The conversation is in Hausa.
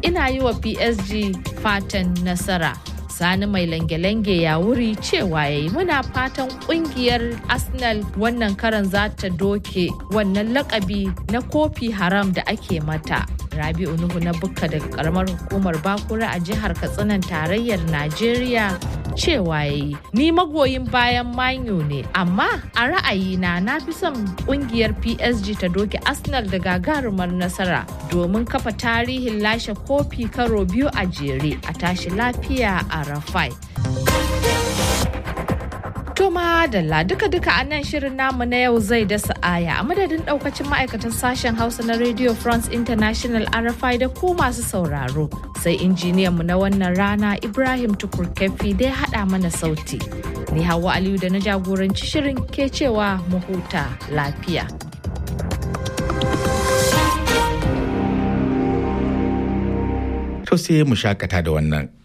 ina yi wa PSG fatan nasara. Sani mai lange-lange ya wuri cewa ya yi muna fatan kungiyar Arsenal wannan karan za ta doke wannan lakabi na kofi haram da ake mata. Rabi'u Nuhu na Bukka daga karamar hukumar Bakura a jihar Katsinan tarayyar Najeriya cewa ya yi ni magoyin bayan manyo ne amma a ra'ayina na fi son kungiyar PSG ta doke Arsenal da gagarumar nasara domin kafa tarihin lashe kofi karo biyu a jere a tashi lafiya a Rafai. Toma Dalla duka-duka a nan shirin namu na yau zai dasa aya a madadin daukacin ma'aikatan sashen Hausa na Radio France International RFI da ku masu sauraro. Sai injiniyanmu na wannan rana Ibrahim Tukur Kefi da ya haɗa mana sauti. Ni Hawa Aliyu da na jagoranci shirin ke cewa mu huta lafiya. To sai mu shakata da wannan.